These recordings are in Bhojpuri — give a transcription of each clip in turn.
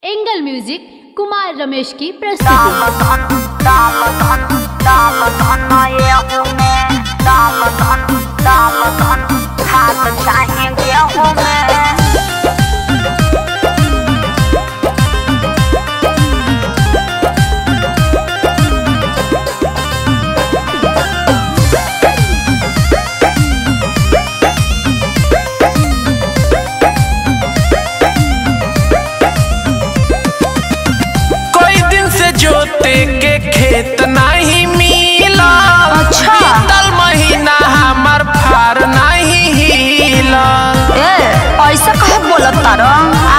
एंगल म्यूजिक कुमार रमेश की प्रस्तुति कोई दिन से जोते के खेत नहीं मिला अच्छा। बीतल महीना हमर फार नहीं हिला ए ऐसा कहे बोलत तारा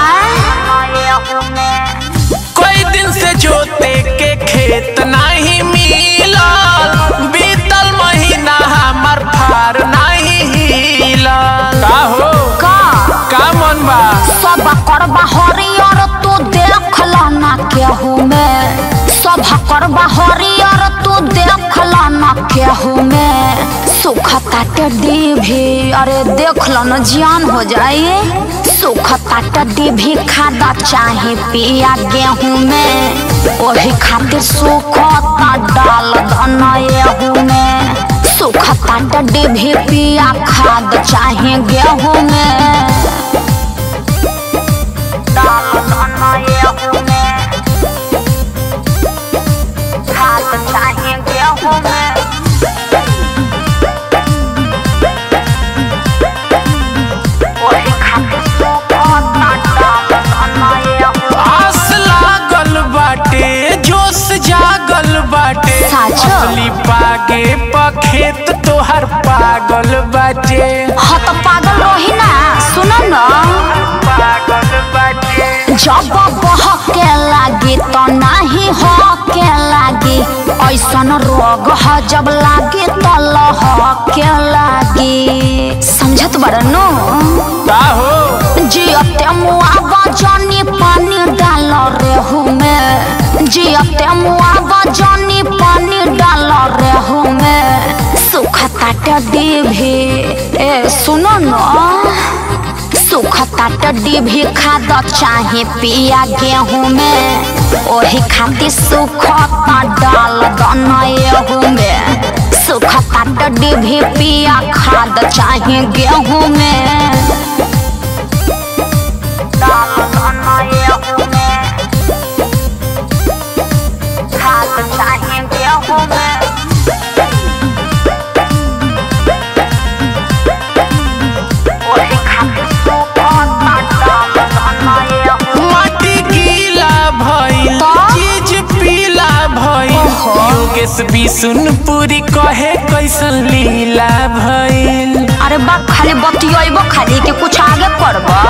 कोई दिन से जोते के खेत नहीं मिला बीतल महीना हमर फार नहीं हिला का हो का का मन बा सब करबा हरियर तू देख ना केहू में सब करबा हरियर तू देख ना केहू में सुखता टेडी भी अरे देख लो न जियान हो जाए सुखता टेडी भी खादा चाहे पिया गेहूं में ओही खातिर सुखता डाल धना एहू में सुखता टेडी भी पिया खाद चाहे गेहूं में आस लागल बाटे जोश जागल बाटे साचो? असली पागे पखेत तोहर पागल बाटे हाँ तो पागल रही ना सुनो ना पागल बाटे जब बहके लागी तो नहीं हके लागी ऐसन रोग ह जब लागी तो लहके लागी समझत बड़नो का हो जियते मुआवा जानी पानी डाल रेहू में जियते मुआवा जानी पानी डाल रेहू में सुखता टड्डी भी ए सुनो न सुखता टड्डी भी खाद चाहे पिया गेहूं में ओही खातिर सुखता डाल दना एहू में सुखता टड्डी भी पिया खाद चाहे गेहूं में माटी गीला भइल तो? चीज पीला भइल ओहो। योगेश बिसुनपुरी कहे कैसन लीला भइल अरे बा खाली बतियाइबो खाली कि कुछ आगे करबा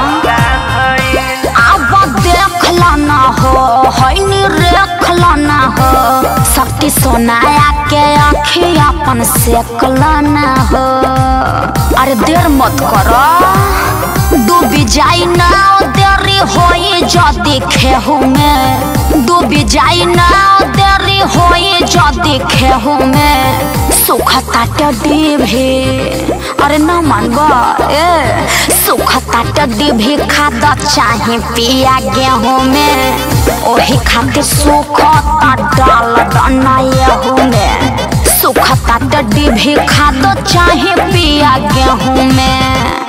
अब देख ना हो हैनी रेख ना हो शक्ति सोनाया के आँखी अपन सेक ना हो अरे देर मत करो डूबी जाई ना देरी होई जदी खेहू में डूबी जाई ना देरी होई जदी खेहू में सुखता टड्डी भी अरे न मानबा ए सुखता टड्डी भी खाद चाहे पिया गेहूं में ओही खातिर सुखता डाल दना एहू में सुखता टड्डी भी खाद चाहे पिया गेहूं में